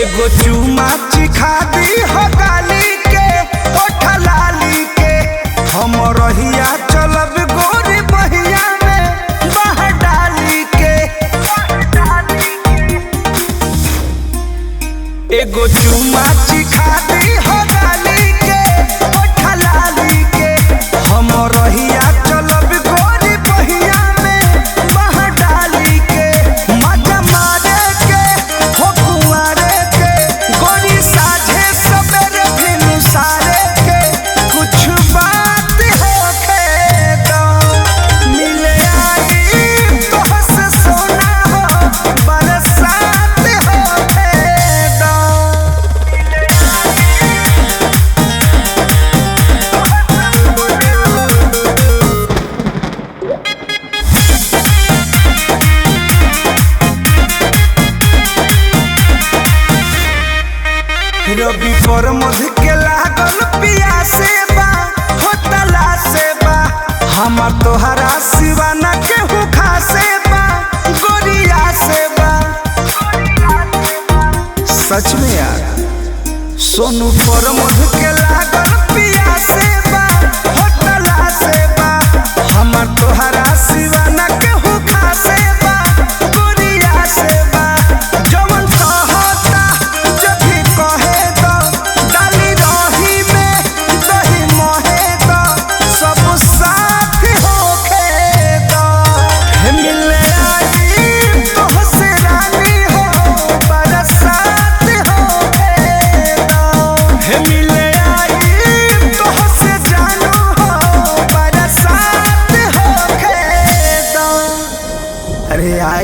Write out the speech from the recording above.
एगो चुमा चिखा दी हो गाली के ओठ लाली के हम रहिया चलब गोरी बहिया में बाह डाली के एगो चुमा चिखा दी हो गाली के ओठ लाली के हम रहिया चलब गोरी बहिया में बाह डाली के मजा मारे के हो कुंवारे के गोरी साझे सबेरे भिनु सारे के कुछ बात होखे तो मिले आई तोहस सोना हो बरसात होखे तो रवि पर मध के लागल पियासे बा होतला से बा हमार तोहरा सिवाना केहू खासे बा गोरिया से बा सच में यार सोनू पर मध के लागल पियासे बा होतला से बा हमार तोहरा सिवाना केहू खासे बा गोरिया से बा जवन कहता जब भी कहे तो डाली रही में दही मोहे तो सब साथ होखे तो हे मिले आई तोहसे रानी हो बरसात होखे तो हे मिले आई तोहसे जानू हो बरसात होखे तो अरे आ